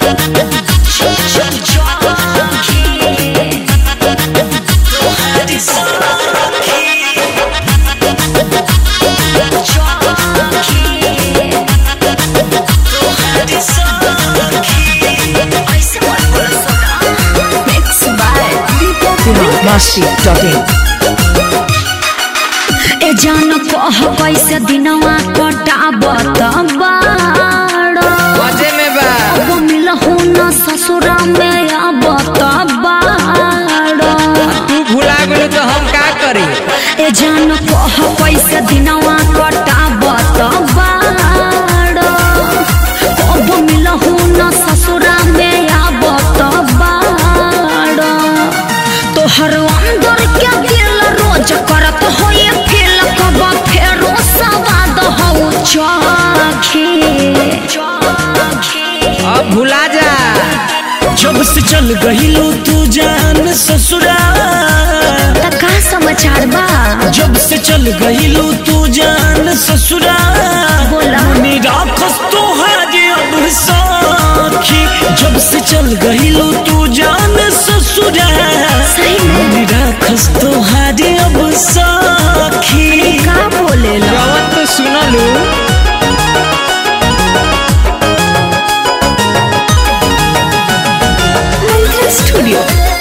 Mixed by Deepak Masti.in ए जान कह कैसे दिनवा कटाबत बाड़ मजे में बा अब मिलहु न ससुरा में आबत बाड़ तू भुला गेलू तो हम का करी ए जान कह कैसे दिनवा कटाबत बाड़ अब मिलहु न ससुरा में आबत बाड़ तोहर अंदर के दिल रोज करत होए फील कब फेरो सवाद हो चाखे अब भुला जा जब से चल गहिलू तू जान ससुरा त का समाचार बा जब से चल गहिलू तू जान ससुरा बोला। मनी राखस तोहारे अब साखी जब से चल गहिलू तू जान ससुरा सही में मनी राखस तोहारे अब साखी का बोलेला जवन तो सुनलू स्टूडियो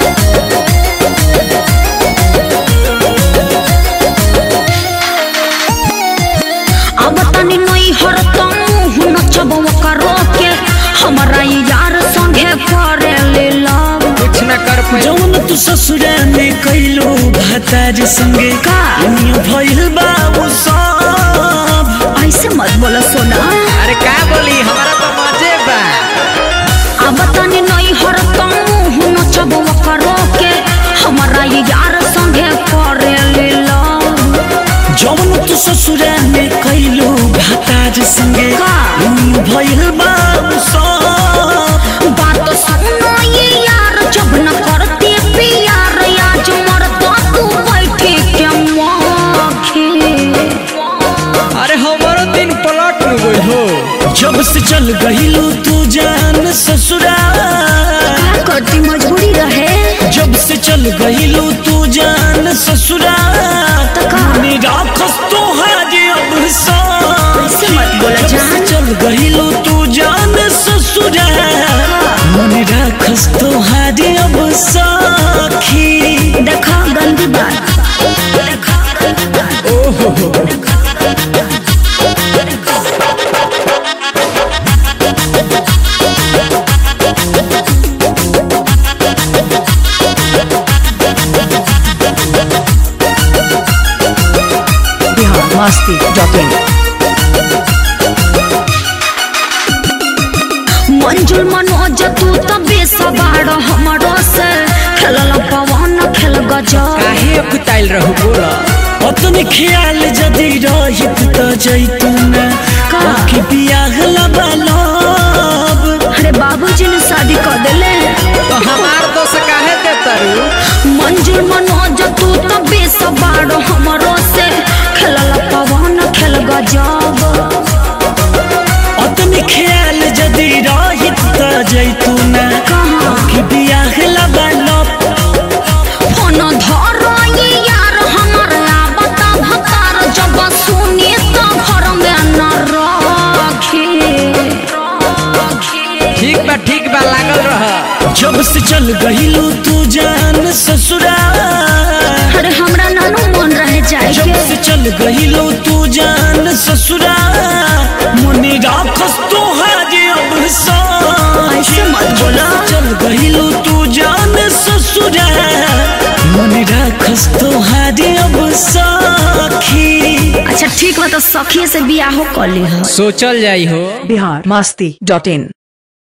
अब तनी नई हर मुंह नचब करो के हमारा ई यार संगे करे ले लव कुछ न कर पाई जौन तू ससुरा में कैलो भातार संगे का? दुनिया भइल बाबू सब ऐसे मत बोलो सोना अरे का बोली हमारा तो मजे बा अब तनी नई हर मुंह नचब करो के हमारा ई यार संगे करे ले लव जौन तू ससुरा में कैलो भातार संगे का? दुनिया भइल बाबू सब बात सुनो ये यार जब न करते प्यार आज मरता तू बैठे के मौखे अरे हमारो दिन पलट में गई हो जब से चल गहिलू तू जान ससुरा क्या करती मजबूरी रहे जब से चल गहिलू तू जान ससुरा तो का? मनी राखस तोहारे अब साखी ऐसे मत बोला जब जान। से चल गहिलू तू जान ससुरा मनी राखस तोहारे अब साखी देखा गंदी बात देखा गंदी बात Bihar Masti.in मंजुल मनोज तू तो बेसबाड़ हमरो से खेलल पवन खेल गजब काहे कुताइल रहू बोला अतन ख्याल जदि रहित त जैतून का? बाकी बियाह लबलब अरे बाबूजी ने शादी कर दिले तो हमार दोस्त काहे दे तरू मंजुल मनोज तू तो बेसबाड़ हमरो से खेलल पवन खेल गजब अतन ख्याल जदि रहित त जैतून कहाँ? बाकी बियाह लबलब फोन धर ये यार हमर आवता भतार जब सुनी तो घर में न रखे ठीक बा ठीक बा लागल रह जब से चल गहिलू तू जान ससुरा अरे हमरा नानू मन रह जाए जब के से चल गहिलू तू जान ससुरा मनी राखस तोहारे अब साखी ऐसे मत बोला। जब से चल गहिलू तू जान ससुरा मनी राखस तोहारे अब साखी अच्छा ठीक बा तो सखी से बियाह कर ली सोचल जाई हो Bihar Masti.in